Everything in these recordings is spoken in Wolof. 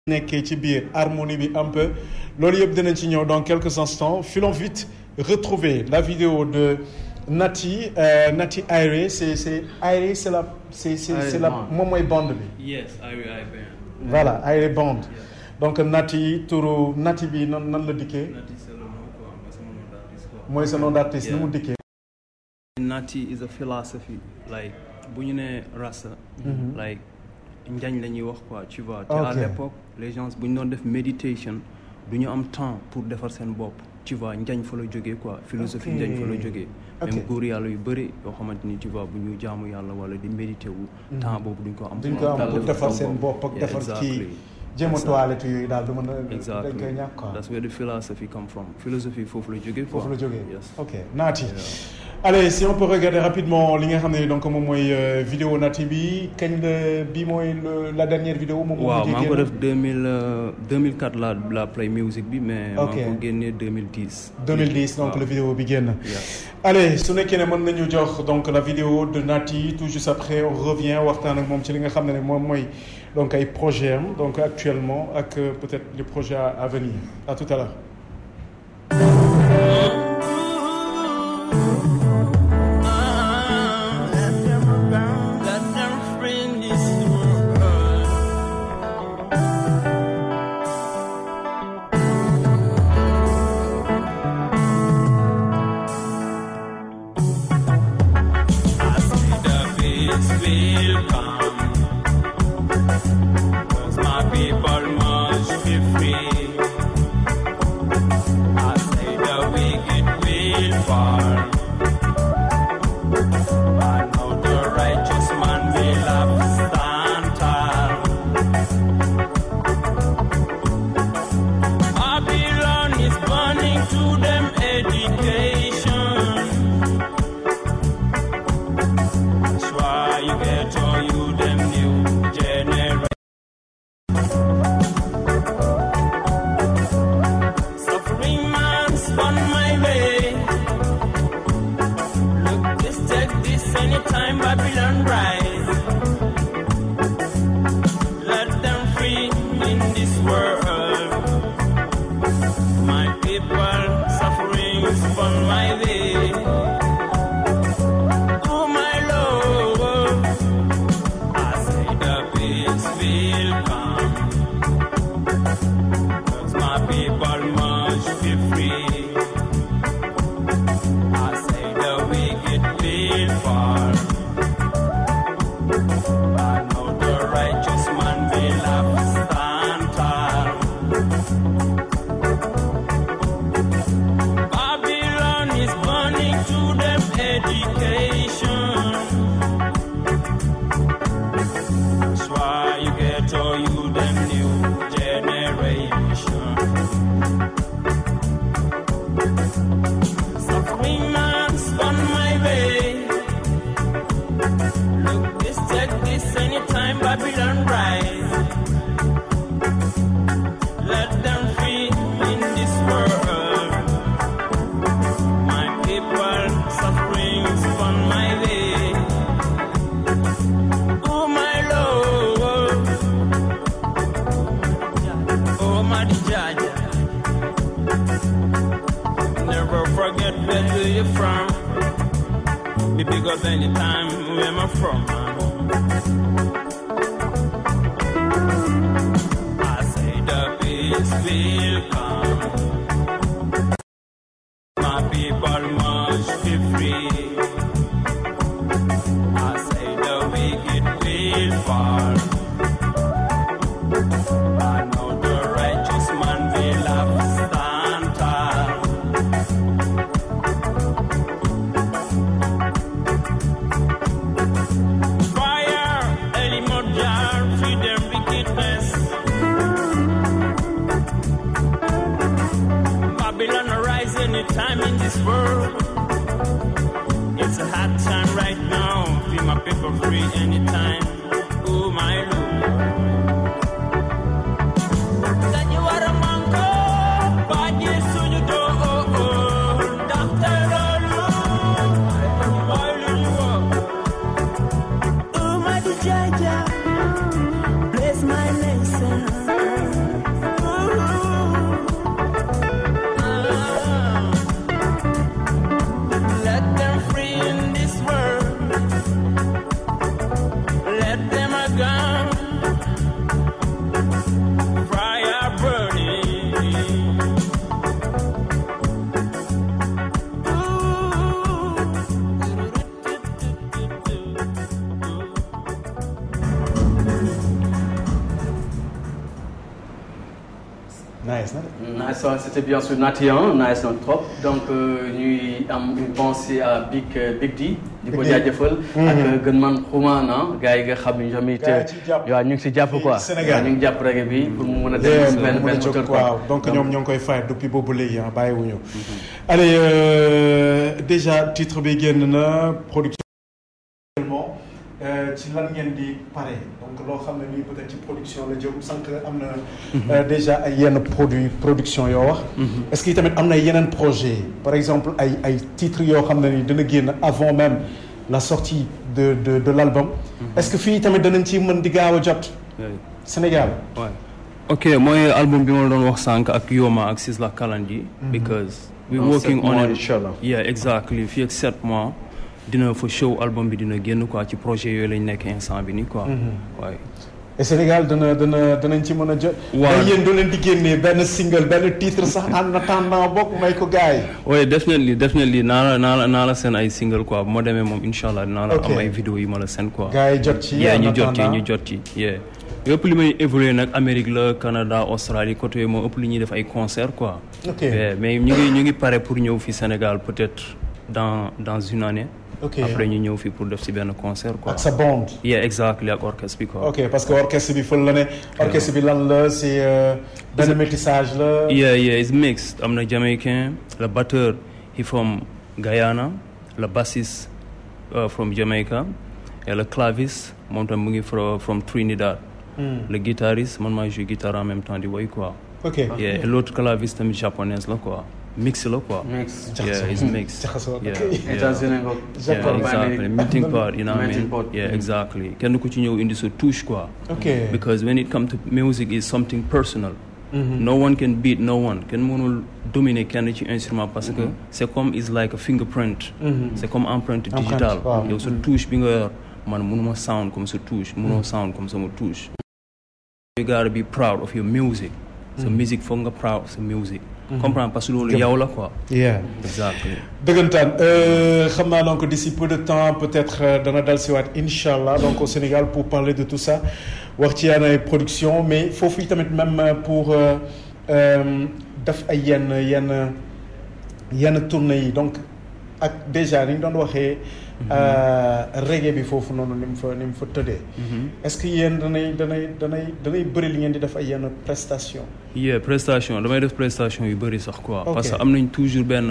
nekkee ci biir harmonie bi un peu loolu yëpp dinañ ci ñëw dans quelques instants filons vite retrouver la vidéo de Nati euh, Nati Airé c'est c'est Airé c'est la c'est c'est c'est la moom mooy bande bi Yes, I I band. voilà Airé bande donc Nati turu Nati bi nan nan la dikkee Nati c'est le nom quoi, mais c'est mon nom d'artiste quoi. mooy sa nom d'artiste nu mu dikkee Nati is a philosophy like bu ñu nee rasta. like njañ la ñuy wax quoi tu vois. te à Ok. l'époque les gens bu ñu doon def méditation du ñu am temps pour defar seen bopp tu vois njañ fa la jógee quoi philosophie Ok. njañ fa la jógee. Ok. même góor yàlla yu bëri yoo xamante ni tu vois bu ñu jaamu yàlla wala di méditer wu. temps boobu duñ ko am. duñ ko am daal pour defar seen bopp ak Yeah, defar exactly. kii jéem a toilette yooyu daal du mën a dañ Exactly. koy ñàkk quoi That's where the philosophy come from. Philosophie foofu la jógee quoi. foofu la jógee Yes. ok Nati allez si on peut regarder rapidement li nga xam ne donc moom mooy euh, vidéo Nati bi kañ la bi mooy le- la dernière vidéo moom moo waaw mujjee maa ngi ko génn. def 2000 euh, 2004 la la play music bi mais. maa Ok. ngi ko génnee 2010. 2010 donc waaw. la vidéo bi génn Yeah. allez su nekkee ne mën nañu jox donc la vidéo de Nati tout juste après on revient waxtaan ak moom ci li nga xam ne ne moom mooy donc ay projet am donc actuellement ak euh, peut-être les projets à, à venir à tout à l'heure Let them friend this world. I see the peace will come. 'Cause my people must be free. I say the wicked will fall. I know the righteous man will have stand tall. Babylon is burning to them education. That's why you get all you them new generation. Suffering man spun my way. Look, this take this anytime Babylon rise. Let them free in this world. My people suffering upon my way. Oh my Lord, I say the peace will come. 'Cause my people must be free. I say the wicked will fall. I know the righteous man will have stand tall. Babylon is burning to them education. That's why you get all you them new generation. Suffering man spun my way. Look, this take this anytime Babylon rise. Let them free in this world. My people suffering spun my way. Oh my Lord. Oh my Jaja. Never forget where you from. Me big up anytime where I'm from. I say the peace will come. My people must be free. I say the wicked will fall. I know the righteous man will have stand tall. Fire, Eli Mojar, feed them wickedness. Babylon arise anytime in this world. It's a hard time right now. Feel my people free anytime. Oh my Lord. That you are a mango, but yes, so you do. Oh, oh, Dr. Lolo. Why do you walk? Oh, my Jaja, bless my nation. nice na de. nice waaw c'était bien sûr Nati hein nice na trop donc euh, ñuy am une pensée à Big euh, Big D. di ko Big D. jaajëfal. ak gën man xumaan ah gars yi nga xam ne tamit. Gars yi ci jàpp. waaw ñu ngi si jàpp Fii quoi. Sénégal. waaw ñu ngi jàpp reggae bi pour mu mën a dem Yeah, benn mu mën a benn jóg, moteur quoi. waaw donc ñoom ñoo ngi koy fay depuis boobu léegi ah bàyyiwuñu. allez euh, déjà titre bi génn na production. actuellement euh, ci lan ngeen di pare donc loo xam ne nii peut-être ci production la jëm sànq am na. euh, déjà ay yenn produit production yoo wax. est-ce que tamit am na yeneen projet par exemple ay ay titres yoo xam ne nii dina génn avant même la sortie de de de l'album. est-ce que fii tamit danañ ci mën di gaaw a jot Yeah. Sénégal. Ouais. ok mooy album bi ma la doon wax sànq ak Yoma ak Sisla Kalandi. because we Dans working sept on mois, it. Inch'Allah. yeah exactly fii ak sept mois dina fa show album bi dina génn quoi ci projet yooyu lañ nekk instant bi nii quoi. waaye et Sénégal dana dana danañ ci mën a jot. Waaw. mais yéen doo leen di génnee benn single benn titre sax en attendant bokk may ko gars yi. oui definitely definitely naa la naa la naa la seen ay single quoi bu ma demee moom incha allah dinaa la Ok. am ay vidéo yi ma la seen quoi. gars yi jot ci. yeah en ñu jot ci attendant. ñu jot ci yeah yëpp li may évoluer nag Amérique la Canada Australie côté yooyu moo ëpp li ñuy def ay concert quoi. Ok. Yeah, mais ñu ngi ñu ngi pare pour ñëw fi Sénégal peut-être dans dans une année. Ok. après ñu ñëw fi pour def si benn concert quoi. ak sa bande. yeah exactly ak orchestre bi quoi. ok parce que orchestre bi fël la ne. orchestre bi lan la c'est euh, benn métissage la. Yeah, yeah, it's mixed. I'm a Jamaican. Le batteur, he from Guyana. Le bassiste uh, from Jamaica. Et le clavis, mon tam mu ngi from, from Trinidad. Le guitariste, man maa joue guitare en même temps di woy quoi. ok Yeah, et l'autre claviste tamit japonaise la quoi. Mix la quoi. Mix. Yeah, it's mixed. Jaxasoo, Yeah, ok. yeah. États-Unis nga. Yeah, Japan. exactly. Melting pot, you know what I Melting mean? pot. Yeah, exactly. Kenn ku ci ñëw indi sa touche quoi. ok because when it comes to music is something personal no one can beat no one kenn mënul dominer kenn ci instrument parce que c'est comme is like a fingerprint c'est comme empreinte Empreinte, digitale waaw. yow sa touche bi nga yor man mënuma sound comme sa touche mënoo sound comme sama touche you gotta be proud of your music sa music foog nga proud of sa music comprendre parce que loolu yow la quoi yeah. exactly dëggantaan euh, xam naa donc d'ici peu de temps peut-être euh, dana dal siwaat incha allah donc au Sénégal pour parler de tout ça wax ci yenn ay production mais foofu tamit même euh, pour euh, euh, def ay yenn yenn yenn tournées yi donc ak déjà ni ñu doon waxee euh, reggae bi foofu noonu ni mu fa ni mu fa tëddee est-ce que yéen danay danay danay danay bëri li ngeen di def ay yenn prestation yeah prestation damay def prestation yu bëri sax quoi Ok. parce que am nañ toujours benn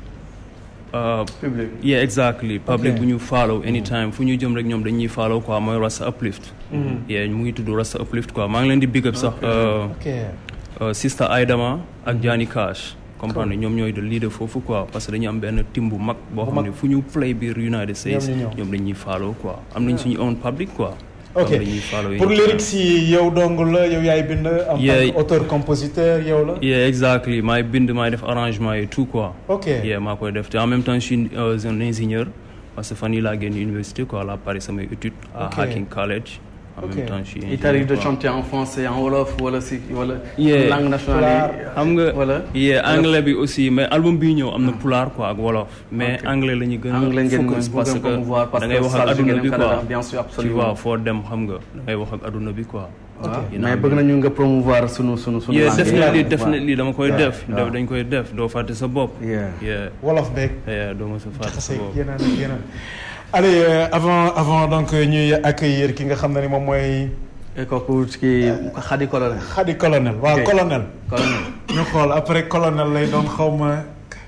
uh, Public. yeah exactly public Ok. bu ñu follow anytime fu ñu jëm rek ñoom dañuy follow quoi mooy Rasta Uplift yeah mu ngi tudd Rasta Uplift quoi maa ngi leen di big up sax uh, ok uh, Sister Aidama ak Johnny Cash comprendre ñoom ñooy de leader foofu quoi parce que dañu am benn team bu mag boo Bu xam mag. ne fu ñu play biir United States Ñoom ñu ñëw. ñoom dañuy follow quoi am nañ suñu own public quoi ok ñoom dañuy follow pour anytime. lyrics yi yow dong la yow yaay bind en Yeah. tant qu'auteur compositeur yow la yeah exactly maay bind maay def arrangement et tout quoi ok yeah maa koy def te en même temps je suis euh, un ingénieur parce que fan yii laa génn université quoi la Paris samay études à Ok. Hacking College en Ok. même temps je suis Il ingénieur t'arrive de quoi. chanter en français, en wolof wala si wala Yeah. langue nationale yi. xam nga wala. yeah anglais bi aussi mais album bii ñëw am na pulaar quoi ak wolof mais Ok. anglais la ñu gën Anglais a ngeen focus gën parce a promouvoir que parce da ngay que wax ak Salz adduna ngeen bi Canada, quoi bien sûr, tu absolument. vois foo dem xam nga da ngay wax ak adduna bi quoi waaw You know mais what I bëgg mean? nañu nga promouvoir sunu sunu sunu. yeah langue yi. definitely Yeah. definitely dama koy Yeah. def Yeah. dañ koy def doo fàtte sa bopp Yeah. yeah wolof beeg yeah doo ma sa fàtte sa jaxase bopp yeneen ak yeneen allez euh, avant avant donc ñuy accueillir ki nga xam ne ni moom mooy Et kooku kii Khady Colonel. Khady colonel waaw Ok. colonel Colonel. ñu xool après colonel lay doon xaw ma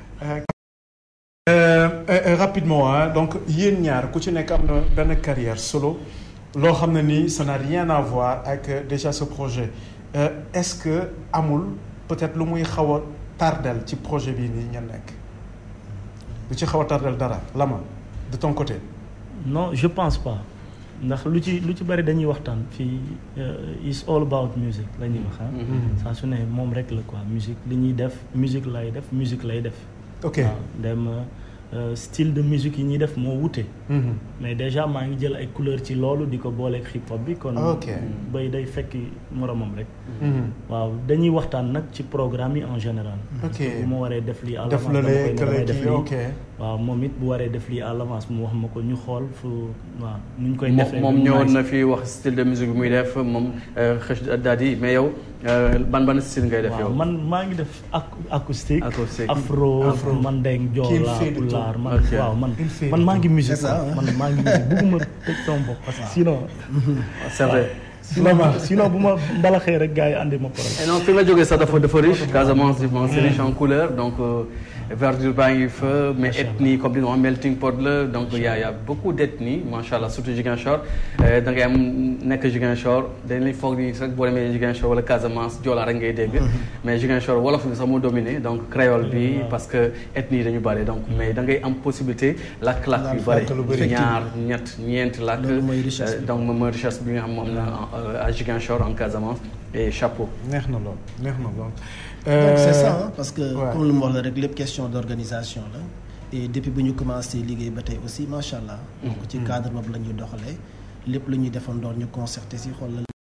Euh, euh, euh, rapidement ah donc yéen ñaar ku ci nekk am na benn carrière solo loo xam ne nii ça n'a rien à voir ak euh, déjà ce projet Euh, est-ce que amul peut-être lu muy xaw a tardel ci projet bii nii ngeen nekk lu ci xaw a tardel dara Lama de ton côté non je pense pas ndax lu ci lu ci bari dañuy waxtaan fii euh, is all about music la ñuy wax ah. saa su ne moom rek la quoi musique li ñuy def musique lay def musique lay def. ok waaw dem euh, style de musique yi ñuy def moo wute. Mhm. mais déjà maa ngi jël ay couleur ci loolu di ko booleeg hip hop bi kon. Ok. bay day fekki moromam rek. Mhm. waaw dañuy waxtaan nag ci programme yi en général. Ok. bu ma waree def lii à def l'avance la dama lee koy ne damay kële def kii lii. ok waaw moom it bu waree def lii à l'avance mu wax ma ko ñu xool fu waaw nu ñu koy moom defee. moom ba mu ñëwoon nice. na fi wax style de musique bi muy def moom xëch daal di mais yow Euh, ban ban style ngay def waaw yow. man maa ngi def ac- acoustique Acoustique. afro Afro. mandeng Qu'il joola fait de tout. pulaar man Ok. waaw man Il fait man de maa ngi musique C'est ça, quoi. hein. man maa ngi musique bugguma tëj sama bopp parce que sinon c'est vrai. sinon sinon bu ma mbalaxee rek gars yi andi ma problème et non fi nga jógee sax dafa dafa riche Casamance bon c'est riche en couleur donc euh, verdure baa ngi fa mais ethnie comme li nga wax melting pot la donc y a y a beaucoup d'ethnie macha allah surtout Ziguinchor Euh, da ngay am nekk Ziguinchor dañ lay foog ni rek boo demee Ziguinchor wala Casamance Joola rek ngay dégg mais Ziguinchor wolof bi sax moo dominé donc créole bi parce que ethnie yi dañu bëri donc mais da ngay am possibilité lakk-lakk yu bëri lakk lu bëri. ñaar ñett ñeenti lakk Loolu mooy richesse bi. Euh, donc moom mooy richesse bi nga xam moom la en- à Ziguinchor en Casamance et chapeau neex na lool neex na lool. donc c'est ça hein, parce que ouais. comme lu mu wax la rek lépp question d'organisation la et depuis bu ñu commencé liggéey ba tey aussi macha allah. donc ci cadre boobu la ñuy doxalee lépp lu ñuy defandoor ñu concerté si xool la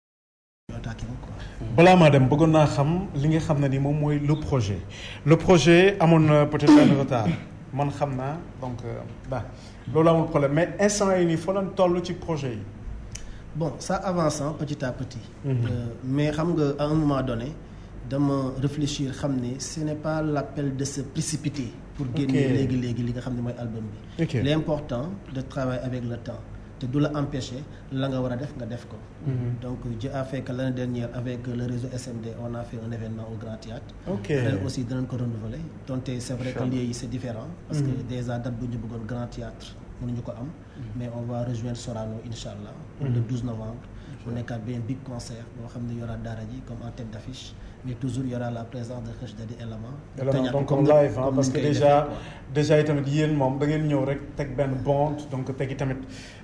ñu attaqué ko quoi. balaa maa dem bëggoon naa xam li nga xam ne ni moom mooy le projet le projet amoon na peut-être un retard man xam naa donc euh, ba loolu amul problème mais instant yi nii fa lañ toll ci projet yi. bon ça avance hein, petit à petit. Mhm. Euh, mais xam nga à un moment donné dama réfléchir xam ne ce n'est pas l'appel de se précipiter. pour génne Ok. léegi léegi li nga xam ne mooy album bi. ok l'important de travailler avec le temps te du la empêcher la nga war a def nga def ko. donc Dieu a fait que l'année dernière avec le réseau SMD on a fait un événement au Grand Théâtre ok ren aussi dinañ ko renouveler donte c'est vrai que Inch'Allah. lieu yi c'est différent parce que déjà date bu ñu bëggoon Grand Théâtre mënuñu ko am mais on va rejoindre Sorano incha allah pour le 12 novembre mu nekkaat benn big concert boo xam ne y aura Daara J comme en tête d'affiche mais toujours y aura la présence de Kheuch Dadi Element Élément, donc comme comme ni- live hein, comme parce ni que ñu koy déjà defee, quoi. déjà itamit yéen moom da ngeen ñëw rek teg benn bande donc tegi tamit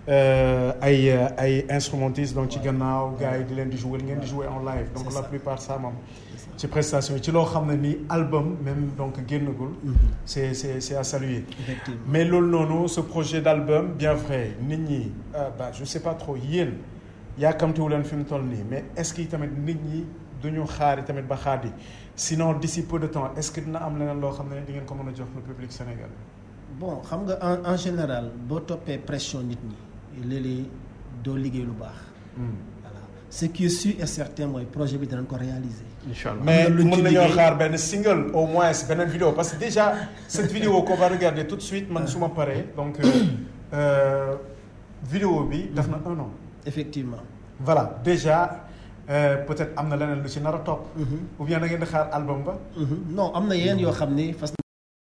euh, ay euh, ay instrumentistes donc ci gannaaw gars yi di leen di jouer ngeen di jouer en live donc C'est la ça. plupart ça moom ci prestation yi ci loo xam ne ni album même donc génnagul Mhm. c'est c'est c'est à saluer effectivement mais loolu noonu ce projet d'album bien vrai nit ñi euh, bah je sais pas trop yéen yaakamtiwu leen fi mu toll nii mais est-ce que tamit nit ñi duñu xaari tamit ba xaadi sinon d'ici peu de temps est-ce que dina am leneen loo xam ne di ngeen ko mën a jox le public sénégalais. bon xam nga en en général boo toppee pression nit ñi léeg-léeg doo liggéey lu baax voilà ce qui est sûr et certain mooy projet bi danañ ko réaliser Inch'Allah. mais am na luñ ci mën nañoo liggéey. xaar benn single au moins beneen vidéo parce que déjà cette vidéo qu'on va regarder tout de suite man su ma paree donc euh, euh, vidéo bi def na un an effectivement voilà déjà euh, peut-être am na leneen lu ci nar a topp Mhm. ou bien da ngeen di xaar album ba Mhm. non am na yeneen yoo xam ne fas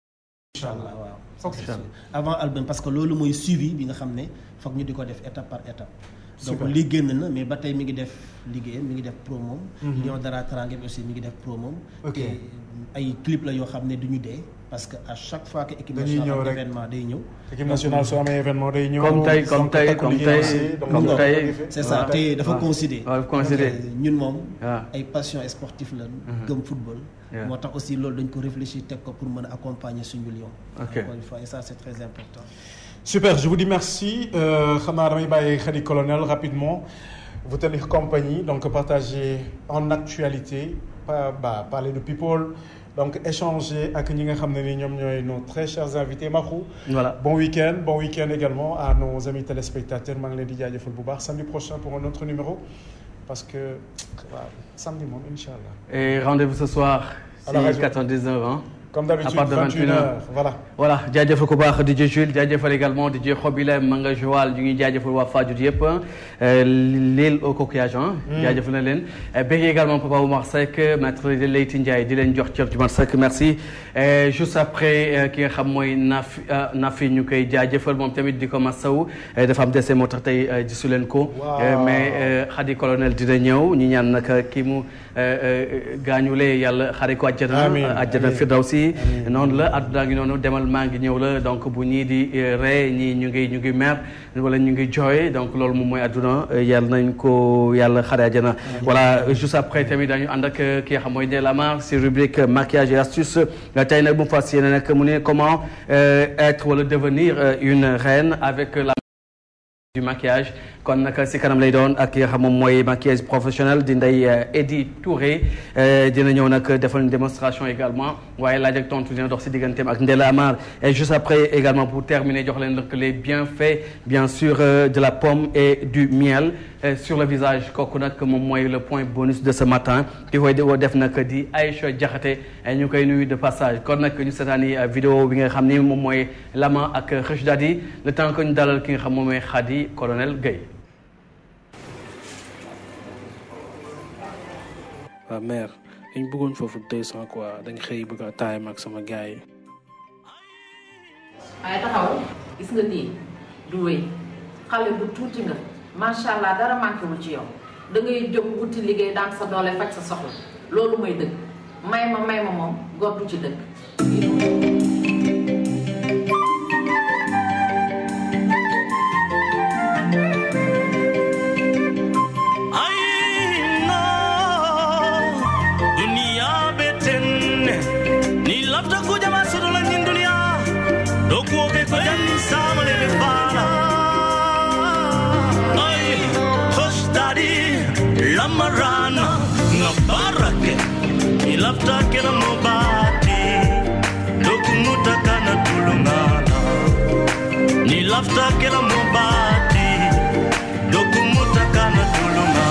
incha allah waaw ok avant album parce que loolu mooy suivi bi nga xam ne foog ñu di ko def étape par étape donc Super. lii génn na mais ba tey mi ngi def liggéeyam mi ngi def promo Mhm. Lion Dara Teranga bi aussi mi ngi def promo Ok. te ay clip la yoo xam ne du ñu dee parce que à chaque fois que équipe Dañuy nationale ñëw am rek. événement day ñëw équipe nationale su amee événement day ñëw Comme tey, comme donc tey, takku comme liggéey tey, aussi, donc comme loolu tey. la ko defee. c'est ça waaw. te dafa waaw. considéré waaw, dafa considéré. Donc, ñun moom waaw. ay passion sportive la gëm football Yeah. moo tax aussi loolu dañ ko réfléchir teg ko pour mën a accompagner suñu lion Ok. encore une fois et ça c'est très important Super, je vous dis merci. Euh, xam naa damay bàyyi Khady Colonel rapidement vous tenir compagnie donc partager en actualité pa bah, parler de people donc échanger ak ñi nga xam ne ni ñoom ñooy nos très chers invités Makhou. Voilà. Bon week-end bon week-end également à nos amis téléspectateurs maa ngi leen di jaajëfal bu baax samedi prochain pour un autre numéro parce que waaw samedi moom incha allah. Et rendez-vous ce soir À la si radio. 99 ans. comme d'habitude À part de 21 21 heures voilà. voilà jaajëfal ko baax DJ Jules jaajëfal également DJ Xobilem ma nga Joal ñu ngi jaajëfal waa Fadiouth yëpp l'île au coquillage jaajëfal na leen bëgg également Papa Oumar Seck maître Leyti Ndiaye di leen jox cër ci man Seck merci Et juste après euh, ki nga xam mooy Nafi euh, Nafi ñu koy jaajëfal moom tamit di ko masawu euh, dafa am dese moo tax tey euh, gisu leen ko Waaw. Euh, mais euh, Khady colonel dina ñëw ñu ñaan nag kii mu euh, euh, gaañulee yàlla xare ko àjjana Amiin, àjjana amiin. firdawsi noonu la àdduna ngi noonu demal maa ngi ñëw la donc bu ñii di euh, ree ñii ñu ngi ñu ngi mer wala ñu ngi jooy donc loolu moom mooy àdduna euh, yàlla nañ ko yàlla xare àjjana voilà euh, juste après tamit dañu ànd ak euh, ki nga xam mooy Ndella Mar si rubrique maquillage et astuce Euh, tey nag bu mu fas yéene nag mu ne comment euh, être wala devenir euh, une reine avec la du maquillage kon nag si kanam lay doon ak ki nga xam moom mooy maquillage professionnel di Ndeye Edi Touré euh, dina ñëw nag defal une démonstration également waaye laaj ak tontu dina dox si digganteem ak Ndella Amar et juste après également pour terminer jox leen nag les bienfaits bien sûr euh, de la pomme et du miel euh, sur le visage kooku nag moom mooy le point bonus de ce matin ki koy def nag di Aïcha Diakhaté ñu koy nuyu de passage kon nag ñu seetaani vidéo bi nga xam ni moom mooy Lama ak Rich Daddy le temps que ñu dalal ki nga xam moom mooy Khady colonel Guèye. waaw mère dañ bëggoon foofu deux cent quoi dañ xëy bëgg a taay ak sama gars yi. waaye taxaw gis nga nii du wéy xale bu tuuti nga macha allah dara manqué wul ci yow da ngay jóg wuti liggéey daan sa doole faj sa soxla loolu mooy dëgg may ma may ma moom góor du ci dëgg. Aina dunia betenne ni lafta kuja masuru la nyin dunia doku oke ko janni samale be fala ay hosh dadi lamarana na barake ni lafta kera mobati doku mutakana tulungala ni lafta kera mobati doku mutakana tulungala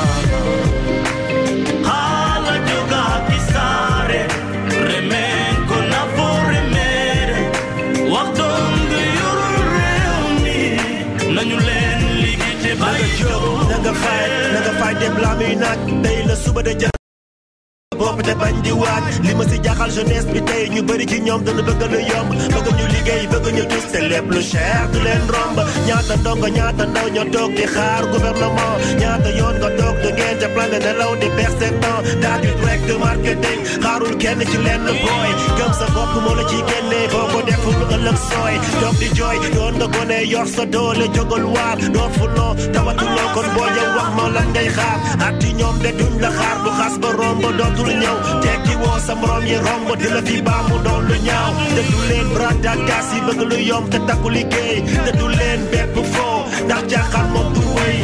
hala joga kisare remenko na foremere waxtong yuru reuni nañu leen ligite na nga jóg na nga fay na nga fay dem laa muy naaj tey la suba de ja bopp te bañ di waaj li ma si jaaxal jeunesse bi tey ñu bëri ci ñoom dana bëgg lu yomb bëgg ñu liggéey bëgg ñu tus te lépp lu cher du leen romb ñaata ndongo ñaata ndaw ñoo toog di xaar gouvernement ñaata yoon nga toog da ngeen ca plan de nelaw di perdre seen temps daal di rek de marketing xaarul kenn ci lenn booy gëm sa bopp moo la ciy génnee boo ko deful ëllëg sooy toog di jooy doon nga gone yor sa doole jógal waar doo fuloo tawatuloo kon boo yow wax ma lan ngay xaar at yi ñoom de duñ la xaar bu xas ba romb dootul ñëw tekki woo sa morom yi romb di la fi baamu doon lu ñaaw te du leen brada gas yi bëgg lu yomb te takku liggéey te du leen bépp foo ndax jaaxal moom du wéy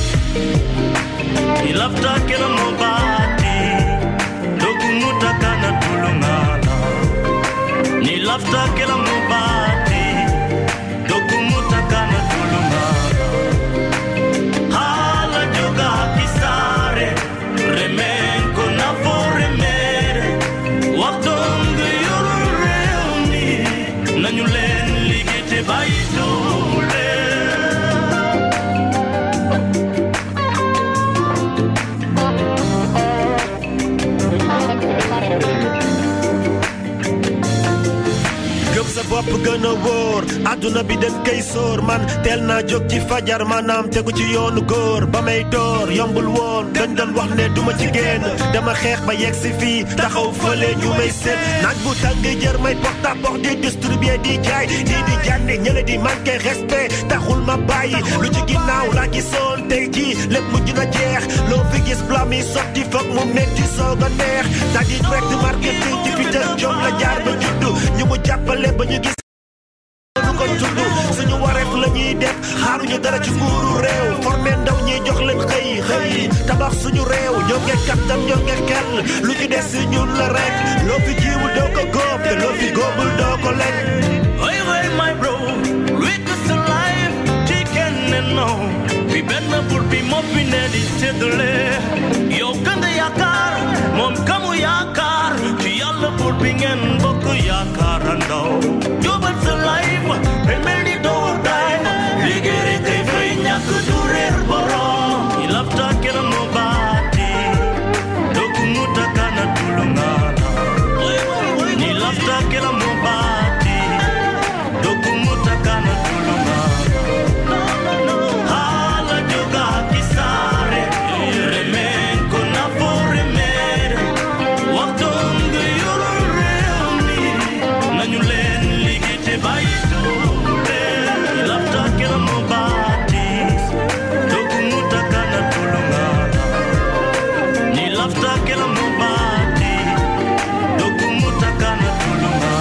ni lafta kera mobati doku mutakana tulungala ni lafta kera mobati doku mutakana tulungala hala joga kisare remenko na foremere waxtong yuru reuni nañu leen ligite bayitule gëm sa bopp gën a wóor adduna bi dañ koy sóor man teel naa jóg ci fajar maanaam tegu ci yoonu góor ba may door yombul woon dañ doon wax ne duma ci génn dama xeex ba yegg si fii taxaw fële ñu may seet naaj bu tàng jër may porte à porte di distribuer di jaay di di jànni ñële di manqué respect taxul ma bàyyi lu ci ginnaaw laa gisoon tey jii lépp mujj na jeex loo fi gis blam yi sotti foog mu metti soog a neex daal di direct marketing ci fi tëj jom la jaar ba juddu ñu mu jàppale ba ñu gis lu ko tudd suñu wareef la ñuy def xaaruñu dara ci nguuru réew formé ndaw ñi jox leen xëy xëy tabax suñu réew ñoo nge kattan ñoo nge xel lu ci des si ñun la rek loo fi jiwul doo ko góob te loo fi góobul doo ko lekk Hey, hey, my bro, with us alive, chicken and no. We better put be mopping at it tedule. Yo, kanda yakar, mom kamu yakar. Chi yalla put bing and boku yakar and no. Yo, but alive, remedy do die. Ligere kay free nyaku durer boro. Ilafta kera mobati, doku mutakana tulungana. Ni lafta kera mobati, doku mutakana tulungana. Hala joga kisare, remenko na foremere. Waktongo yoro reuni, nañu leen ligite bayitule. Lafta kera mobati, doku mutakana tulungana. Ni lafta kera mobati, doku mutakana tulungana.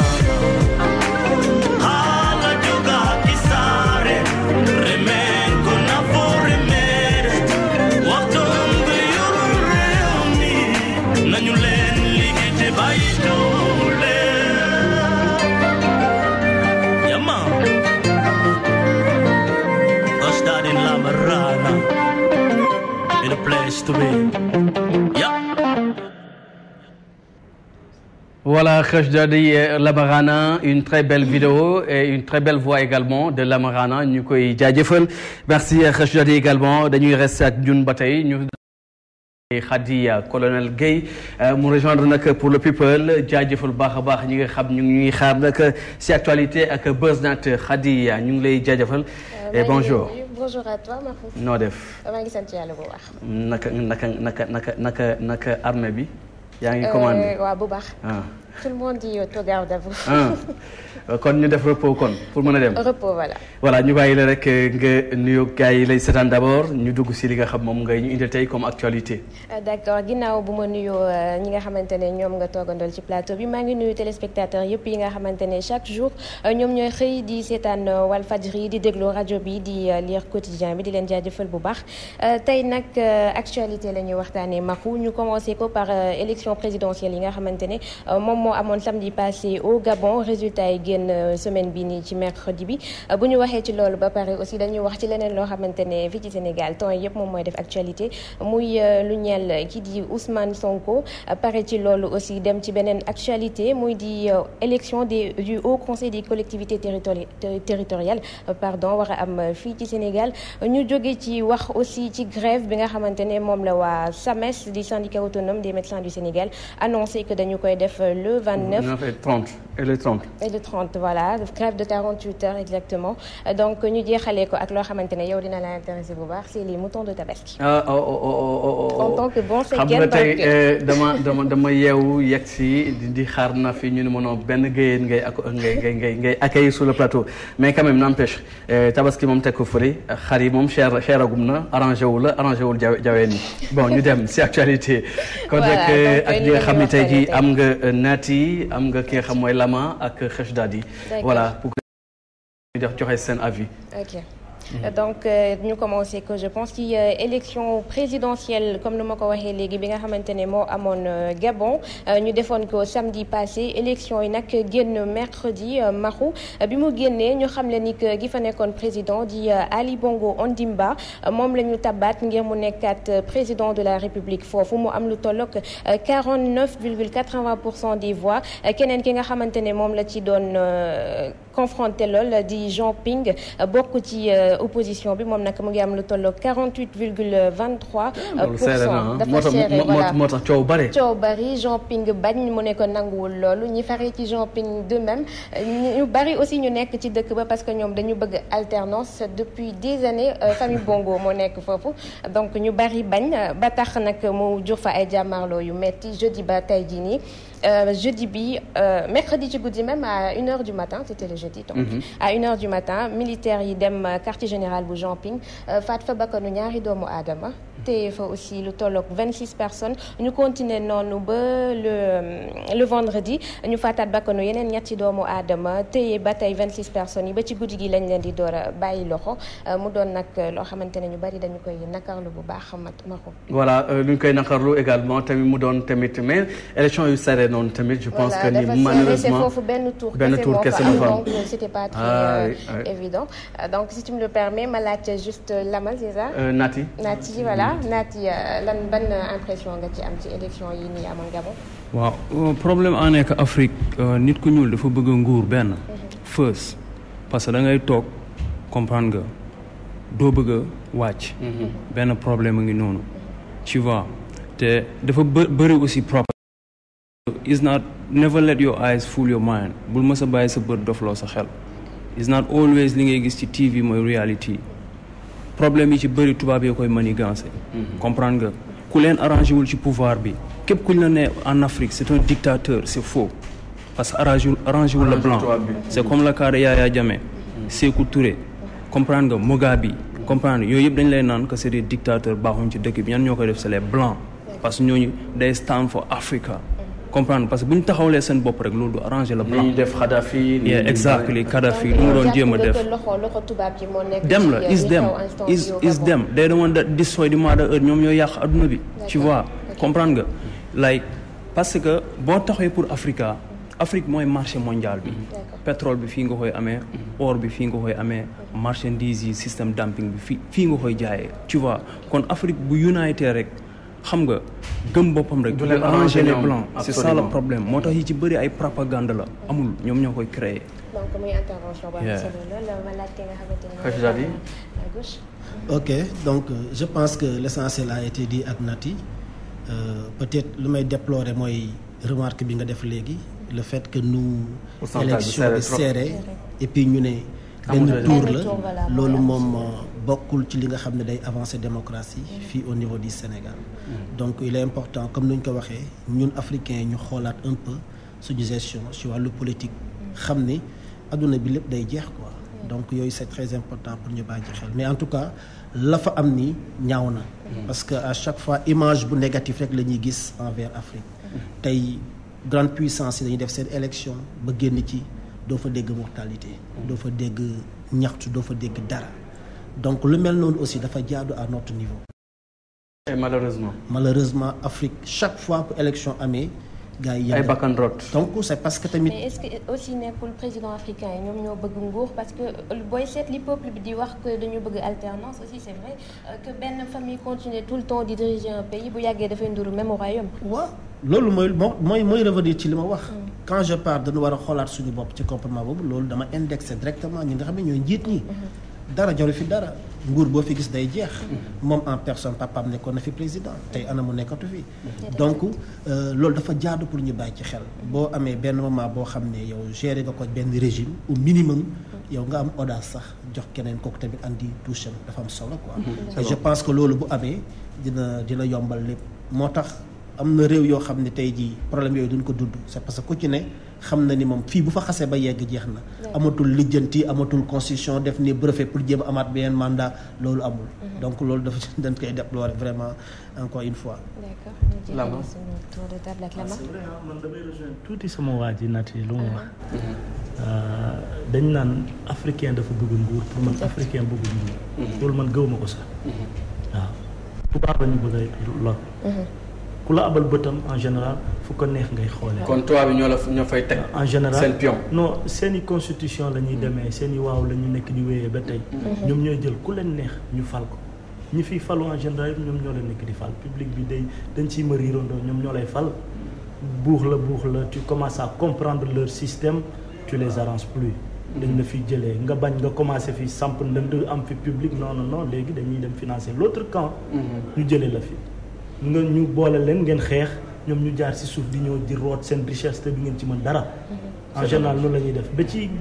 Hala joga kisare, remenko na foremere. Waktongo yoro reuni, nañu leen ligite bayitule. Yama. Ostad in La Marana. place to be. Yeah. Voilà, Khashdadi Lamarana, une très belle vidéo et une très belle voix également de Lamarana. ñu koy jaajëfal merci Khashdadi également dañuy rester ak ñun ba tey ñu. Khady colonel Guèye mu rejoindre nag pour le people jaajëfal baax a baax ñi nga xam ñu ngi ñuy xaar nag si actualité ak BuzzNet Khady ñu ngi lay jaajëfal. et bonjour. bonjour à toi Mahfouz. noo def. maa ngi sant yàlla bu baax. naka naka naka naka naka naka armée bi. yaa ngi commandé waaw bu baax. ah. tout le monde dit au garde à vous. ah kon ñu def repos kon pour mën a dem. repos voilà. voilà ñu bàyyi la rek nga nuyu gars yi lay seetaan d' abord ñu dugg si li nga xam moom ngay ñu indil tey comme actualité. d' accord ginnaaw bu ma nuyoo ñi nga xamante ne ñoom nga toogandool ci plateau bi maa ngi nuyu téléspectateurs yëpp yi nga xamante ne chaque jour ñoom ñooy xëy di seetaan Walfadjri di déglu rajo bi di lire quotidien bi di leen jaajëfal bu baax. tey nag actualité la ñuy waxtaanee Mahou ñu commencé ko par élection présidentielle yi nga xamante ne moom moo amoon samedi passé au Gabon résultat yi génn semaine bi nii ci mercredi bi bu ñu waxee ci loolu ba pare aussi dañuy wax ci leneen loo xamante ne fii ci Sénégal temps yëpp moom mooy def actualité muy lu ñeel ki di Ousmane Sonko pare ci loolu aussi dem ci beneen actualité muy di élection des du Haut Conseil des collectivités territori territoriales pardon war a am fii ci Sénégal ñu jóge ci wax aussi ci grève bi nga xamante ne moom la waa SAMES di syndicat autonome des médecins du Sénégal annoncé que dañu koy def le 29 et 30 et le 30. et le 30 voilà grève de 48 heures exactement donc ñu jeexalee ko ak loo xamante ne yow dina la intéressé bu baax c'est les moutons de Tabaski. ah oh oh oh oh en tant que bon xam nga tey dama dama dama yeewu yegg si di xaar na fi ñu ne ma benn géyeen ngay ak ngay ngay ngay ngay accueillir sur le plateau mais quand même n'empêche Tabaski moom teg ko fële xar yi moom cher cher agum na arrangé wu la arrangé wul jawe jaween yi bon ñu dem si actualité. kon nag ak ñi nga xam ne tey jii am nga naati am nga ki nga xam mooy Lama ak Khashdadi voilà pour que ñu def joxe seen avis. ok donc ñu commencé que je pense ci élection présidentielle comme ni ma ko waxee léegi bi nga xamante ne moo amoon Gabon ñu defoon ko samedi passé élection yi nag génn mercredi maxu bi mu génnee ñu xam le ni que gi fa nekkoon président di Ali Bongo Ondimba moom la ñu tabaat ngir mu nekkaat président de la République foofu mu am lu tollook 49 virgule 80 pour cent des voix keneen ki nga xamante ne moom la ci doon confronté lool di Jean Ping bokk ci opposition bi moom nag mu ngi am lu tolloo 48 virgule 23 pour cent dafa serré voilà moo tax coow bari coow bari Jean Ping bañ mu ne ko nanguwul loolu ñi faree ci Jean Ping de même ñu bari aussi ñu nekk ci dëkk ba parce que ñoom dañu bëgg alternance depuis des années famille Bongo moo nekk foofu donc ñu bari bañ ba tax nag mu jur fa ay jàmmarloo yu metti jeudi ba tey jii nii Euh, jeudi bi euh, mercredi ci guddi même à une heure du matin c'était le jeudi donc mm -hmm. à une heure du matin militaires yi dem quartier général bu Jean Ping faat fa bakkanu ñaari doomu aadama te fa aussi lu tolloog 26 personnes ñu continuer noonu ba le le vendredi ñu faataat bakkanu yeneen ñetti doomu aadama téye ba tey 26 personnes yi ba ci guddi gi lañ leen di door a bàyyi loxo mu doon nag loo xamante ne ñu bari dañu koy nakarlu bu baax mat ma ko voilà lu ñu koy nakarlu également tamit mu doon tamit mais élection yu serré noonu tamit je pense que ni malheureusement foofu benn tour benn tour kese moo fa am donc c'était pas très évident donc si tu me le permets ma laaj juste Lama c'est ça Nati Nati voilà Nati lan ban impression nga ci am ci élection yi nii amoon Gabon waaw problème en nekk Afrique nit ku ñuul dafa bëgg nguur benn first parce que da ngay toog comprendre nga doo bëgg a wàcc benn problème a ngi noonu tu vois te dafa bë bëri aussi problème is not never let your eyes fool your mind bul mës a bàyyi sa bët dofloo sa xel is not always li ngay gis ci TV mooy reality problème yi ci bëri tubaab yi koy manigancé comprendre nga ku leen arrangé wul ci pouvoir bi képp kuñ la ne en Afrique c'est un dictateur c'est faux parce que arrangé arrangé wul la blanc c'est comme le cas de Yaya Jammeh Sékou Touré comprendre nga Mugabe comprendre yooyu yëpp dañ lay naan que c'est des dictateurs baaxuñ ci dëkk bi ñan ñoo koy def c'est les blancs parce que ñooñu day stand for Africa comprendre parce que bu ñu taxawlee seen bopp rek loolu du arranger la blanc. ñu def Kadhafi. yeah exactly Kadhafi lu mu doon jéem a def. dem la is dem is is dem day the one that destroy the mother earth ñoom ñoo yàq adduna bi. tu vois comprendre nga like parce que boo taxawee pour Africa Afrique mooy marché mondial bi pétrole bi fii nga koy amee or bi fii nga koy amee marchandise yi système dumping bi fii fii nga koy jaayee tu vois kon Afrique bu unité rek xam nga gëm boppam rek Du leen arranger arranger les ñoom, blancs c'est ça le absolument. problème moo tax yi ci bëri ay propagande la amul ñoom ñoo koy créer donc muy intervention bu am Yeah. solo lool ma laaj ki nga xamante ne Khadija Di. à gauche ok donc euh, je pense que l'essentiel a été dit ak Nati Euh, peut-être lu may déplorer mooy remarque bi nga def léegi le fait que nous Pourcentage bi élection serré bi trop. serré et puis ñu ne Amul benn raison. tour Benn la tour, voilà, mooy loolu am moom solo. euh, bokkul ci li nga xam ne day avancer démocratie fii au niveau du Sénégal donc il est important comme ni ñu ko waxee ñun africains yi ñu xoolaat un peu suñu gestion ci wàllu politique xam ni adduna bi lépp day jeex quoi donc yooyu c'est très important pour ñu bàyyi ci xel mais en tout cas la fa am ni ñaaw na parce que à chaque fois image bu négatif rek la ñuy gis envers Afrique tey grande puissance yi dañuy def seen élection ba génn ci doo fa dégg mortalité doo fa dégg ñaxtu doo fa dégg dara donc lu mel noonu aussi dafa jaadu à notre niveau et malheureusement malheureusement Afrique chaque fois bu élection amee gars yi ay yëngal. bakkan rot donc c'est parce que tamit mais est-ce que aussi nekkul président africain yi ñoom ñoo bëgg nguur parce que booy seet li peuple bi di wax que dañu bëgg alternance aussi c'est vrai euh, que benn famille continue tout le temps di diriger un pays bu yàggee dafay nduru même au royaume waaw loolu mooy moo mooy mooy revenir ci li ma wax quand je parle dañu war a xoolaat suñu bopp ci comportement boobu loolu dama indexé directement ñi nga xam ne ñooy njiit ñi dara jaru fi dara nguur boo fi gis day jeex moom en personne papaam nekkoon na fi président tey ana mu nekkatu fi donc euh, loolu dafa jaadu pour ñu bàyyi ci xel boo amee benn moment boo xam ne yow géré nga ko benn régime au minimum yow nga am audace sax jox keneen kooku tamit andi touche am dafa am solo quoi et je pense que loolu bu amee dina dina yombal lépp moo tax am na réew yoo xam ne tey jii problème yooyu duñ ko dudd c'est parce que ku ci ne xam na ni moom fii bu fa xasee ba yegg jeex na amatul lijjanti amatul constitution def ni brevet pour jéem a amaat beneen mandat loolu amul donc loolu dafa dañ koy déplorer vraiment encore une fois d'accord ñu Lama. jeexale suñu tour de table ak Lama c'est vrai ah, man damay rejoindre tuuti sama waa ji nat yi lu mu wax dañ naan africain dafa bëgg nguur pour man africain bëgg nguur loolu man gëw ma ko sax waaw tubaab la ñu bëgg a lor ku la abal bëtam en général fu ko neex ngay xoolee kon tubaab bi ñoo la ñoo fay teg en général seen pion non seen i constitution la ñuy demee seen i waaw la ñu nekk di wéyee ba tey ñoom ñooy jël ku leen neex ñu fal ko ñi fiy falu en général yëpp ñoom ñoo leen nekk di fal public bi day dañ ciy mariirandoo ñoom ñoo lay fal buux la buux la tu commences à comprendre leur système tu les arranges plus dañ la fi jëlee nga bañ nga commencé fi samp ndënd am fi public non non non léegi dañuy dem financer l'autre camp ñu jëlee la fi nga ñu boole leen ngeen xeex ñoom ñu jaar ci suuf di ñëw di root seen richesse te du ngeen ci mën dara en général loolu la ñuy def ba ci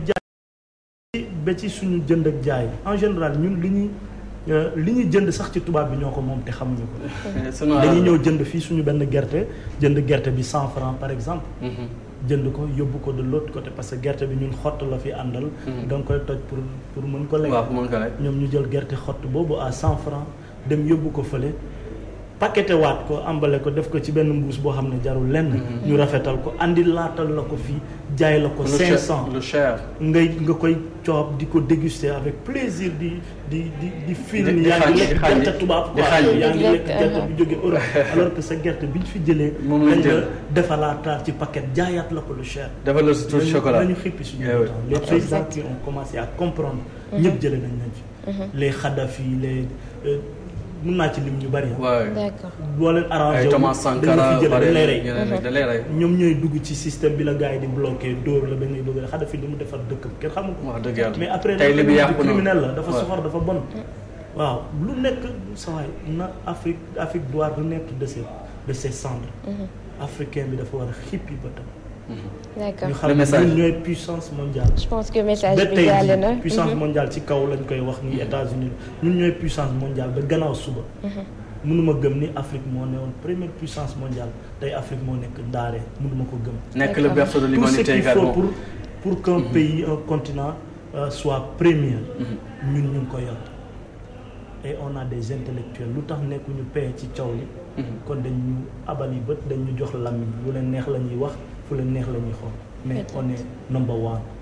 jaay ba ci suñu jënd ak jaay en général ñun li ñuy euh, li ñuy jënd sax ci tubaab bi ñoo ko moom te xamuñu ko sunu dañuy ñëw jënd fii suñu benn gerte jënd gerte bi cent francs par exemple jënd ko yóbbu ko de l'autre côté parce que gerte bi ñun xott la fi àndal da nga koy toj pour pour mën ko lekk waaw pour mën ko lekk ñoom ñu jël gerte xott boobu à cent francs dem yóbbu ko fële paqueté waat ko emballé ko def ko ci benn mbuus boo xam ne jarul lenn ñu rafetal ko andi laatal la ko fii jaay la ko lu cinq cher cent lu cher ngay nga koy coob di ko déguster avec plaisir di di di di film Di- di yaa xàññi, ngi di lekk xàññi, gerte tubaab di quoi xàññi. yaa ngi lekk Di lekk, gerte uh-huh. bu jóge Europe alors que sa gerte bi ñu fi jëlee Moom lañ dañ jël. la defalaataat ci paquet jaayaat la ko lu cher dafa la si tuuti nañu- chocolat nañu xippi suñu Eh oui. temps les présidents qui ont commencé à comprendre ñëpp jëlee nañ nañ fi les Kadhafi les euh, mun naa ci lim ñu bari ah. waaw d'accord boo leen arrangé ay wu, Thomas dañ la Sankara fi jëlee dañ lay rey ñeneen ñi dañ lay rey ñoom ñooy dugg ci système bi la gars yi di bloqué dóor la ba ngay bëgg a Kadhafi li mu defar dëkkam kenn xamul ko wax dëgg yàlla mais après tey li bi yàqu na criminel la dafa Ouais. soxor dafa bon waaw lu nekk sawaay na Afrique Afrique doit renaître de ses de ses cendres africain bi dafa war a xippi bëtam d'accord ñu Le xam ne message. ñun ñooy puissance mondiale je pense que message ba bi tey jàll na jii puissance mondiale ci kaw lañ koy wax ni États-Unis ñun ñooy puissance mondiale ba gannaaw suba mënuma gëm ni Afrique moo ne woon première puissance mondiale tey Afrique moo nekk ndaare mënuma ko gëm nekk le berceau de tout ce l'humanité qu'il faut également pour pour qu'un pays un continent euh, soit premier ñun ñu ngi ko yor et on a des intellectuels lu tax nekkuñu paye ci caw li kon dañ ñu abali bët dañ ñu jox làmmiñ lu leen neex la ñuy wax fu leen neex la ñuy xool mais on est number one